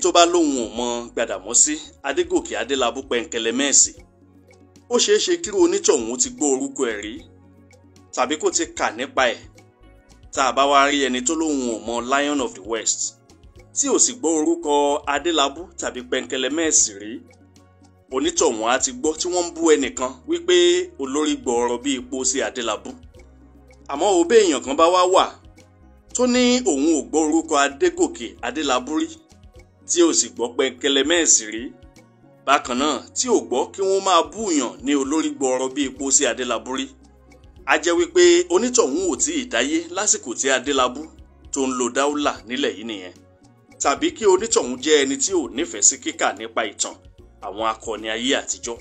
tó bá lóun ò mọ Gbàdàmọ́sí Adégòkè Adélabú Pẹ̀ǹkẹ̀lẹ̀mẹ́ẹ̀sì ó ṣeé ṣe kí onítọ̀hún ti gbọ́ orúkọ ẹ̀ rí tàbí kó ti kà nípa ẹ̀ tá a bá wá rí ẹni tó lóun ò mọ Lion of the West tí ò sì gbọ́ orúkọ Adélabú tàbí Pẹ̀ǹkẹ̀lẹ̀mẹ́ẹ̀sì rí onítọ̀hún á ti gbọ́ tí wọ́n ń bú ẹnìkan wípé olórí gbọ́ọ̀rọ̀ bíi ipò sí Adélabú àmọ́ òbí èèyàn kan bá wá wà tó ní òun ò gbọ́ orúkọ Adégòkè Adélabú rí tí ò sì gbọ́ Pẹ̀ǹkẹ̀lẹ̀mẹ́ẹ̀sì rí bákan náà tí ò gbọ́ kí wọ́n máa búùyàn ní olórí gbọ́ọ̀rọ̀ bíi ipò sí Adélabú rí a jẹ́ wípé onítọ̀hún ò tí ì dáyé lásìkò tí Adélabú tó ń lo dáúlà nílẹ̀ yìí nìyẹn tàbí kí onítọ̀hún jẹ́ ẹni tí ò nífẹ̀ẹ́ sí kíkà nípa ìtàn àwọn akọni ayé àtijọ́.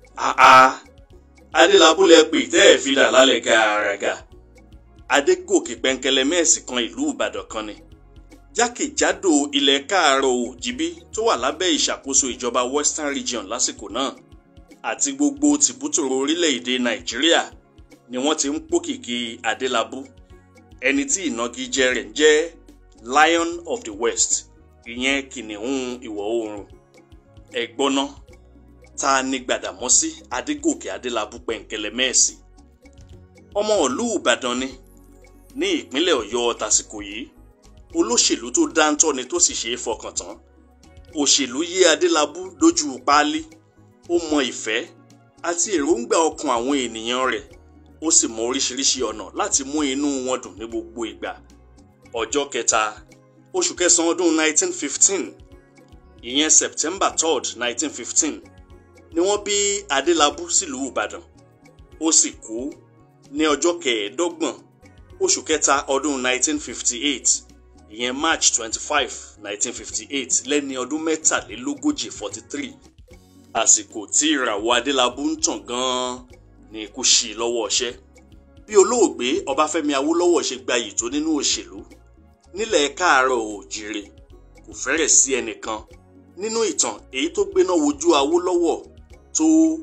àà Adélabú lẹ pè tẹ́ ẹ̀ fi là lálẹ́ gàràgà Adégòkè Pẹ̀ǹkẹ̀lẹ̀mẹ́ẹ̀sì kan ìlú Ìbàdàn kan ni jákèjádò ilẹ̀ káàárọ̀ òjìbí tó wà lábẹ́ ìṣàkóso ìjọba Western Region lásìkò náà àti gbogbo tìbútòrò orílẹ̀-èdè Nàìjíríà ni wọ́n ti ń pòkìkí Adélabú ẹni tí ìnagijẹ rẹ̀ ń jẹ́ Lion of the West ìyẹn kìnìún ìwọ̀ oòrùn ẹ̀gbọ́ná ta ni Gbàdàmọ́sí Adégòkè Adélabú Pẹ̀ǹkẹ̀lẹ̀mẹ́ẹ̀sì ọmọ ìlú Ìbàdàn ni ní ìpínlẹ̀ Ọ̀yọ́ tàsìkò yìí olóṣèlú tó dáńtọ́ ni tó sì ṣe é fọkàn tán òṣèlú yé Adélabú lójú páálí ó mọ ìfẹ́ àti èròǹgbà ọkàn àwọn ènìyàn rẹ̀ ó sì mọ oríṣiríṣi ọ̀nà láti mú inú wọn dùn ní gbogbo ìgbà ọjọ́ kẹta oṣù kẹsàn-án ọdún 1915 ìyẹn September 3rd 1915 ni wọ́n bí Adélabú sílùú Ìbàdàn ó sì kú ní ọjọ́ kẹẹ̀ẹ́dọ́gbọ̀n oṣù kẹta ọdún 1958 ìyẹn March 25 1958 lẹ́ni ọdún mẹ́tàlélógójì 43 àsìkò tí ìràwọ̀ Adélabú ń tàn gan-an ni ikú ṣí i lọ́wọ́ ọṣẹ́ bí olóògbé Ọbáfẹ́mi Awólọ́wọ̀ ṣe gbayì tó nínú òṣèlú nílẹ̀ káàárọ̀ òjìrè kò fẹ́rẹ̀ sí ẹnìkan nínú ìtàn èyí tó gbéná wojú Awólọ́wọ̀ tó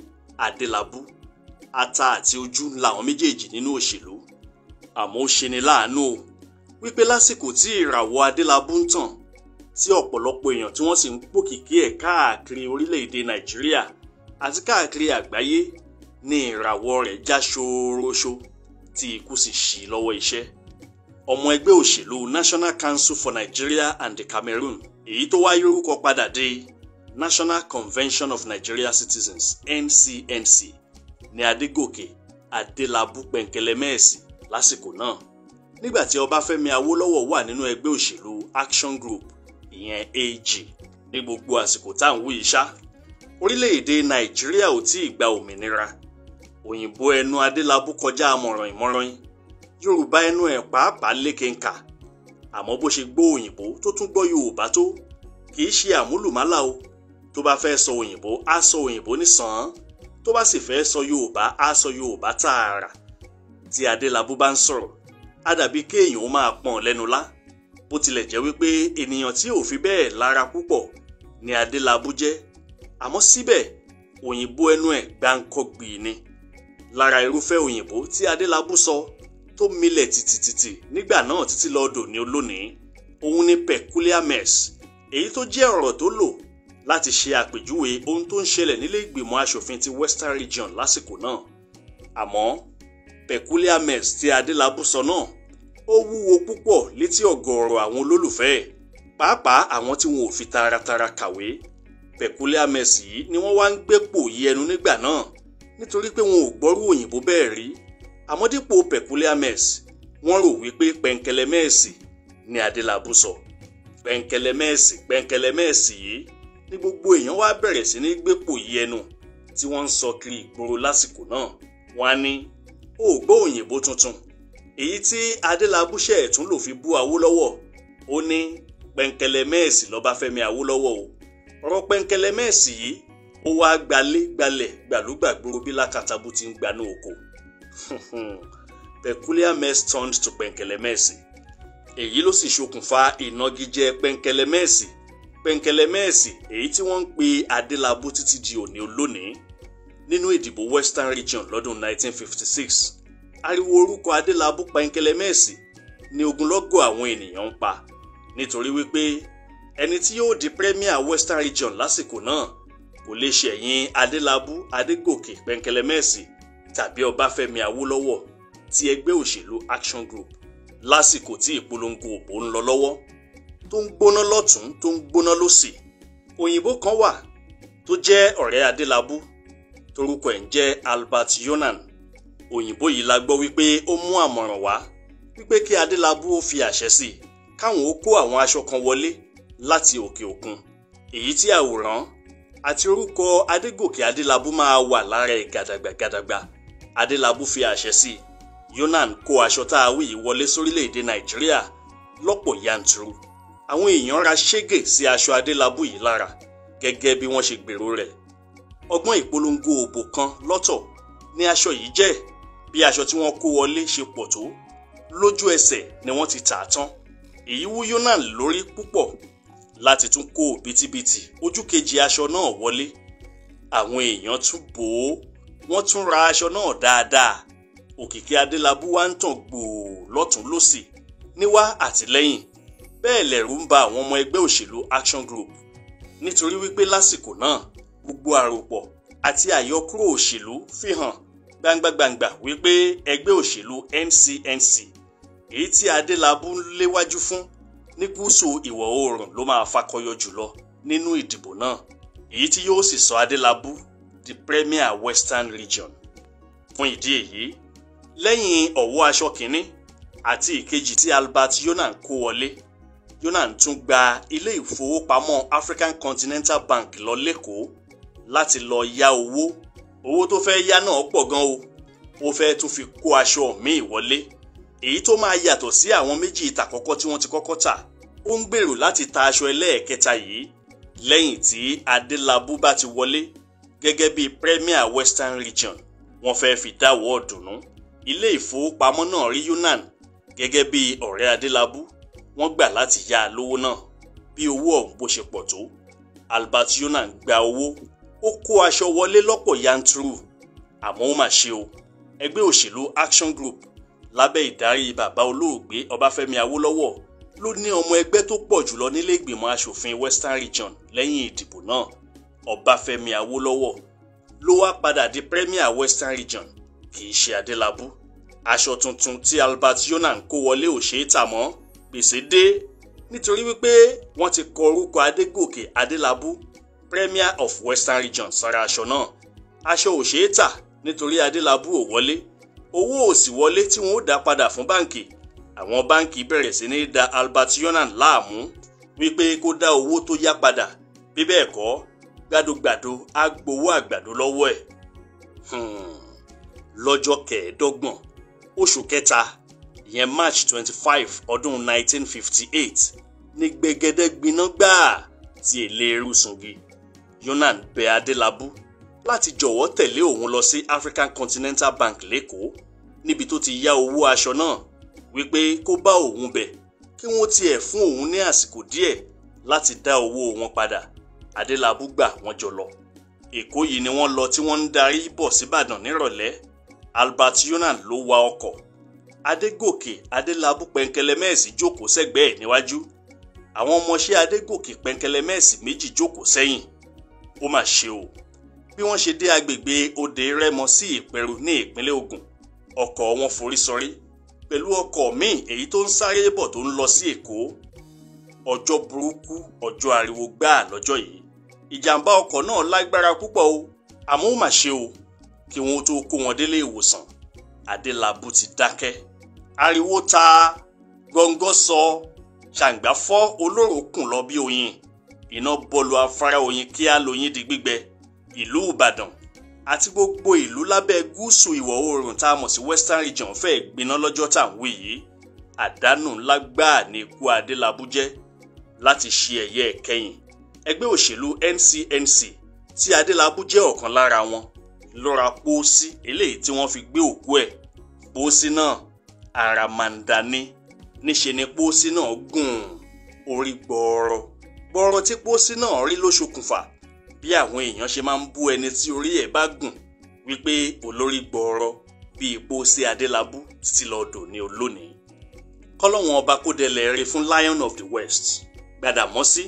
Adélabú ata àti ojú làwọn méjèèjì nínú òṣèlú àmọ́ ó ṣeni láàánú o wípé lásìkò tí ìràwọ̀ Adélabú ń tàn tí ọ̀pọ̀lọpọ̀ èèyàn tí wọ́n sì ń pòkìkí ẹ̀ káàkiri orílẹ̀-èdè Nàìjíríà àti káàkiri àgbáyé ní ìràwọ̀ rẹ̀ já ṣooroṣo tí ikú sì ṣí lọ́wọ́ iṣẹ́ ọmọ ẹgbẹ́ òṣèlú National Council for Nigeria and the Cameroon èyí tó wáyé orúkọ padà dé National Convention of Nigeria Citizens NCNC ní Adégòkè Adélabú Pẹ̀ǹkẹ̀lẹ̀mẹ́ẹ̀sì lásìkò náà nígbà tí Ọbáfẹ́mi Awólọ́wọ̀ wà nínú ẹgbẹ́ òṣèlú Action Group ìyẹn AG ní gbogbo àsìkò tá à ń wí ìṣá orílẹ̀-èdè Nàìjíríà ò tí ì gba òmìnira òyìnbó ẹnu Adélabú kọjá àmọ̀ràn ìmọ̀ràn Yorùbá ẹnu ẹ̀ pàápàá lékenkà àmọ́ bó ṣe gbọ́ òyìnbó tó tún gbọ́ Yorùbá tó kì í ṣe àmúlùmálà o tó bá fẹ́ sọ òyìnbó á sọ òyìnbó nísàn-án tó bá sì fẹ́ sọ Yorùbá á sọ Yorùbá tààrà tí Adélabú bá ń sọ̀rọ̀ á dàbí kéèyàn ó máa pọ̀n lẹ́nu lá bó tilẹ̀ jẹ́ wípé ènìyàn tí ò fi bẹ́ẹ̀ lára púpọ̀ ni Adélabú jẹ́ àmọ́ síbẹ̀ òyìnbó ẹnu ẹ̀ gbáǹkọ́gbì ni lára irúfẹ́ òyìnbó tí Adélabú sọ tó milẹ̀ tìtìtìtì nígbà náà títí lọ́dọ̀ ní olónìí òun ni peculiar mess èyí tó jẹ́ ọ̀rọ̀ tó lò láti ṣe àpèjúwe ohun tó ń ṣẹlẹ̀ nílé ìgbìmọ̀ asòfin ti Western Region lásìkò náà àmọ́ peculiar mess tí Adélabú sọ náà ó wúwo púpọ̀ létí ọ̀gọ̀ọ̀rọ̀ àwọn olólùfẹ́ ẹ̀ pàápàá àwọn tí wọn ò fi taratara kàwé peculiar mess yìí ni wọ́n wá ń gbépò yí ẹnu nígbà náà nítorí pé wọn ò gbọ́rú òyìnbó bẹ́ẹ̀ rí àmọ́ dípò peculiar mess wọ́n rò wípé pẹ̀ǹkẹ̀lẹ̀mẹ́ẹ̀sì ni Adélabú sọ pẹ̀ǹkẹ̀lẹ̀mẹ́ẹ̀sì pẹ̀ǹkẹ̀lẹ̀mẹ́ẹ̀sì yìí ní gbogbo èèyàn wá bẹ̀rẹ̀ sí ní gbépò yí ẹnu tí wọ́n ń sọ kiri ìgboro lásìkò náà wọ́n á ní ó gbọ́ òyìnbó tuntun èyí tí Adélabú ṣe ẹ̀tún lò fi bú Awólọ́wọ̀ ó ní pẹ̀ǹkẹ̀lẹ̀mẹ́ẹ̀sì lọ́báfẹ́mi Awólọ́wọ̀ o ọ̀rọ̀ pẹ̀ǹkẹ̀lẹ̀mẹ́ẹ̀sì yìí ó wá gbalé gbalẹ̀ gbàlúgbàgbòrò bí lákàtàbù ti ń gbanú oko peculiar mess turned to pẹ̀ǹkẹ̀lẹ̀mẹ́ẹ̀sì èyí ló sì ṣokùnfà ìnagijẹ pẹ̀ǹkẹ̀lẹ̀mẹ́ẹ̀sì pẹ̀ǹkẹ̀lẹ̀mẹ́ẹ̀sì èyí tí wọ́n ń pe Adélabú títí di òní olónìí nínú ìdìbò Western Region lọ́dún 1956 ariwo orúkọ Adélabú pẹ̀ǹkẹ̀lẹ̀mẹ́ẹ̀sì ni ogunlọ́gọ̀ àwọn ènìyàn ń pa nítorí wípé ẹni tí yóò di premier western region lásìkò náà kò lè ṣẹ̀yìn adélábù adégòkè pẹ̀ǹkẹ̀lẹ́mẹ̀sì tàbí ọbáfẹ́mi awólọ́wọ̀ ti ẹgbẹ́ òṣèlú action group lásìkò tí ìpolongo òbò ń lọ lọ́wọ́ tó ń gbóná lọ́tún tó ń gbóná lọ́sì òyìnbó kan wà tó jẹ́ ọ̀rẹ́ adélábù torúkọ ẹ̀ ń jẹ́ albert yonan òyìnbó yìí la gbọ́ wípé ó mú àmọ̀ràn wá wípé kí adélábù ó fi àṣẹ sí i káwọn ó kó àwọn aṣọ kan wọlé láti òkè òkun èyí tí àwòrán àti orúkọ adégòkè adélábù máa wà lára ẹ̀ gàdàgbà gàdàgbà adélábù fi àṣẹ sí i yonan kó aṣọ tá a wí yìí wọlé sórílẹ̀‐èdè nàìjíríà lọ́pọ̀ yanturu àwọn èèyàn ra ṣégè sí aṣọ adélábù yìí lára gẹ́gẹ́ bí wọ́n ṣe gbèrò rẹ̀ ọgbọ́n ìpolongo òbò kan lọ́tọ̀ ní aṣọ yìí jẹ́ bí aṣọ tí wọ́n kó wọlé ṣe pọ̀ tó lójú ẹsẹ̀ ni wọ́n ti tà á tán èyí wú yonan lórí púpọ̀ láti tún kó bìtìbìtì ojú kejì aṣọ náà wọlé àwọn èèyàn tún bò ó wọ́n tún ra aṣọ náà dáadáa òkìkí adélábù wá ń tàn gbòò lọ́tún lọ́sì níwá àtìlẹ́yìn bẹ́ẹ̀ lẹ̀rù ń ba àwọn ọmọ ẹgbẹ́ òṣèlú action group nítorí wípé lásìkò náà gbogbo àròpọ̀ àti àyọkúrò òṣèlú fi hàn gbangba-gbangba wípé ẹgbẹ́ òṣèlú NCNC èyí tí adélábù ń léwájú fún ní gúúsù ìwọ̀ oòrùn ló máa fakọyọ jùlọ nínú ìdìbò náà èyí tí yóò sì sọ adélábù di premier western region fún ìdí èyí lẹ́yìn ọ̀wọ́ aṣọ kìíní àti ìkejì tí albert yonan kó wọlé yonan tún gba ilé ìfowópamọ́ african continental bank lọ lẹ́kọ̀ọ́ láti lọ yá owó owó tó fẹ́ yá náà pọ̀ gan o ó fẹ́ tún fi kó aṣọ míì wọlé èyí tó máa yàtọ̀ sí àwọn méjì ìtàkọ́kọ́ tí wọ́n ti kọ́kọ́ tà ó ń gbèrò láti ta aṣọ ẹlẹ́ẹ̀kẹta yìí lẹ́yìn tí adélábù bá ti wọlé gẹ́gẹ́ bí premier western region wọ́n fẹ́ fi dáwọ́ ọ̀dùnnú ilé ìfowópamọ́ náà rí yunan gẹ́gẹ́ bí ọ̀rẹ́ adélábù wọ́n gbà láti yá a lówó náà bí owó ọ̀hún bó ṣe pọ̀ tó albert yunan gba owó ó kó aṣọ wọlé lọ́pọ̀ yanturu àmọ́ ó mà ṣe o ẹgbẹ́ òṣèlú action group lábẹ́ ìdarí bàbá olóògbé ọbáfẹ́mi awólọ́wọ̀ ló ní ọmọ ẹgbẹ́ tó pọ̀ jùlọ nílé ìgbìmọ̀ asòfin western region lẹ́yìn ìdìbò náà ọbáfẹ́mi awólọ́wọ̀ ló wá padà di premier western region kì í ṣe adélábù aṣọ tuntun tí albert yonan kó wọlé ò ṣeé tà mọ́ gbèsè dé nítorí wípé wọ́n ti kọ orúkọ adégòkè adélábù premier of western region sára aṣọ náà aṣọ ò ṣeé tà nítorí adélábù ò wọlé owó ò sì wọlé tí wọn ó dá padà fún báǹkì àwọn báǹkì bẹ̀rẹ̀ sí ní da albert yonan láàmú wípé kó dá owó tó yá padà bí bẹ́ẹ̀ kọ́ gbàdógbàdó á gbowó àgbàdo lọ́wọ́ ẹ̀ lọ́jọ́ kẹẹ̀ẹ́dọ́gbọ̀n oṣù kẹta ìyẹn march twenty five ọdún nineteen fifty eight ní gbẹgẹdẹ gbiná gbáà tí eléérú sungi yonan bẹ adélábù láti jọ̀wọ́ tẹ̀lé òun lọ sí african continental bank lẹ́kọ̀ọ́ níbi tó ti yá owó aṣọ náà wípé kó bá òun bẹ̀ kí wọ́n tiẹ̀ fún òun ní àsìkò díẹ̀ láti dá owó wọn padà adélábù gbà wọ́n jọ lọ èkó yìí ni wọ́n lọ tí wọ́n ń darí bọ̀ síbàdàn nírọ̀lẹ́ albert yonan ló wa ọkọ̀ adégòkè adélábù pẹ̀ǹkẹlẹ́mẹ́ẹ̀sì jókòó sẹ́gbẹ̀ẹ́ ẹ̀ níwájú àwọn ọmọọṣẹ́ adégòkè pẹ̀ǹkẹlẹ́mẹ́ẹ̀sì méjì jókòó sẹ́yìn ó mà ṣe o bí wọ́n ṣe dé agbègbè òde rẹ́mọ sí ìpẹ̀rù ní ìpínlẹ̀ ògùn ọkọ̀ wọn forí sọrí pẹ̀lú ọkọ̀ míì èyí tó ń sáré bọ̀ tó ń lọ sí èkó ọjọ́ burúkú ọjọ́ ariwo gbáà lọ́jọ́ yìí ìjàmbá ọkọ̀ náà lágbára púpọ̀ o àmọ́ ó mà ṣe o kí wọ́n tó kó wọn délé ìwòsàn adélábù ti dákẹ́ ariwo ta gọ́ngọ́ sọ ṣàǹgbá fọ́ olóró kùn lọ bí oyin iná bọlu afárá oyin kíá lóyin di gbígbẹ ìlú ìbàdàn àti gbogbo ìlú lábẹ́ gúúsù ìwọ̀ oòrùn tá a mọ̀ sí western region fẹ́ẹ́ gbiná lọ́jọ́ tá à ń wí yìí àdánù ńlá gbáà ní ikú adélábù jẹ́ láti ṣe ẹ̀yẹ ẹ̀kẹyìn ẹgbẹ́ òṣèlú NCNC tí adélábù jẹ́ ọ̀kan lára wọn lọ́ra pósí eléyìí tí wọ́n fi gbé òkú ẹ̀ pósí náà àràmàǹdà ni níṣe ni pósí náà gùn orí gbọ́ọ̀rọ̀ gbọ́ọ̀rọ̀ tí pósí náà rí ló ṣokùnfà bí àwọn èèyàn ṣe máa ń bú ẹni tí orí ẹ̀ bá gùn wípé olórí gbọ́ọ̀rọ̀ bíi pósí adélábù títí lọ́ọ́ ní olónìí kọ́lọ́wọ́n ọba kó dẹlẹ̀ rí fún Lion of the West Gbàdàmọ́sí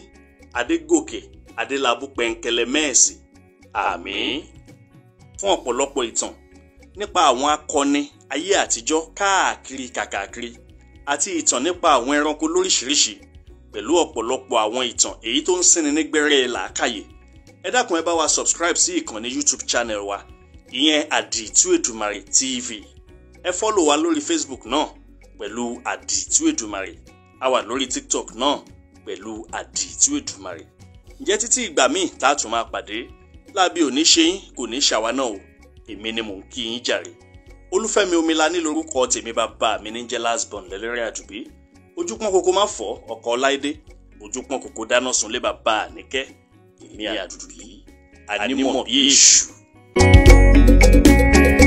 adégòkè adélábù pẹ̀ǹkẹ̀lẹ̀ mẹ́ẹ̀sì àmín fún ọ̀pọ̀lọpọ̀ ìtàn nípa àwọn akọni ayé àtijọ́ káàkiri kàkàkiri àti ìtàn nípa àwọn ẹranko lóríṣiríṣi pẹ̀lú ọ̀pọ̀lọpọ̀ àwọn ìtàn èyí tó ń sinmi nígbẹ́rẹ́ làákàyè ẹ dákun ẹ bá wa subscribe sí ìkànnì youtube channel wa ìyẹn àdìtú èdùmàrè tv ẹ fọ́lò wa lórí facebook náà pẹ̀lú àdìtú èdùmàrè a wà lórí tiktok náà pẹ̀lú àdìtú èdùmàrè ǹjẹ́ títí ìgbà míì tá a tún máa pàdé lábí òní ṣe yín kò ní ṣàwa náà o èmi ni mò ń kí yín jàre olúfẹ́mi omilani lórúkọ tèmi bàbá mi ní jẹ́ lásbọ̀n lẹ́lẹ́rìn àdùbí ojúpọ́n kòkó má fọ́ ọkọ̀ láìdé ojúpọ́n kòkó dáná sunlé bàbá àníkẹ́ èmi àdùbí ànímọ̀ bí èṣù.